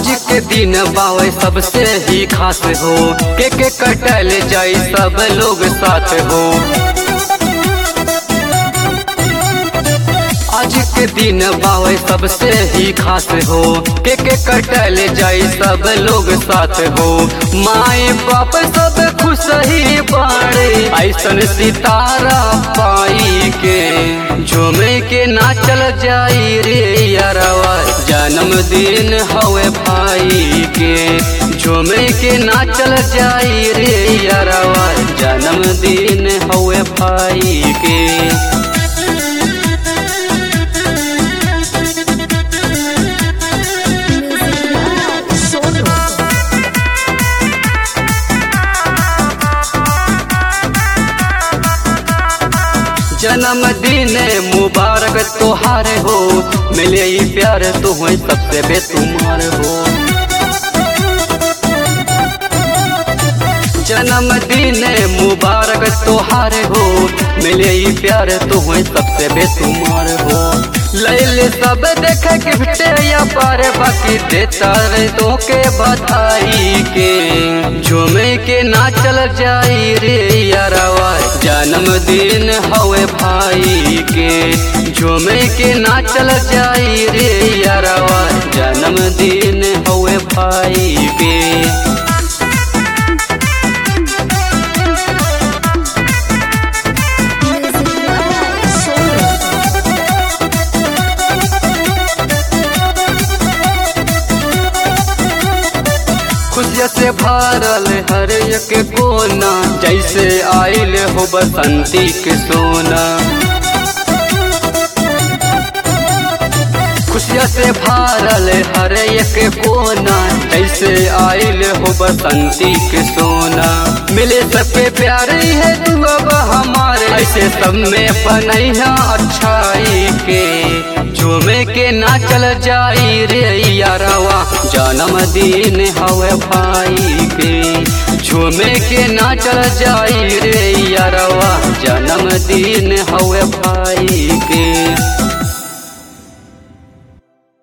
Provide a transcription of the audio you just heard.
आज के दिन बावे सबसे ही खास हो के के कटल जाई सब लोग साथ हो आज के दिन बावे सबसे ही खास हो के के कटल जाई सब लोग साथ हो माए बाप सब खुश ही बाड़े ऐसन सितारा पाई के झूमे के नाचल जाई रे यारवा जन्मदिन हवे भाई के झूमे के नाचल जाई रे यारवा जन्मदिन हवे भाई के जन्मदिन मुबारक तोहार हो मिले ही प्यार तो हो सबसे बेतुमार हो जन्मदिन मुबारक तोहार हो मिले ही प्यार तो हो सबसे बेतुमार हो लैले सब देख गिफ्ट या पार बाकी देता रे तो के बधाई के झूमे के नाचल जाई रे यारवा जन्मदिन हवे भाई के झूमे के नाचल जाई रे यारवा जन्मदिन हवे भाई के खुशिया से भरल हर एक कोना जैसे आइल हो बसंती के सोना खुशिया से भरल हर एक कोना जैसे आइल हो बसंती के सोना मिले सबके प्यार है तू अब हमारे ऐसे सब में बनैया अच्छाई के झूमे के नाचल जाई रे यारवा जन्मदिन हवे भाई के झूमे के नाचल जाई रे यारवा जन्मदिन हवे भाई के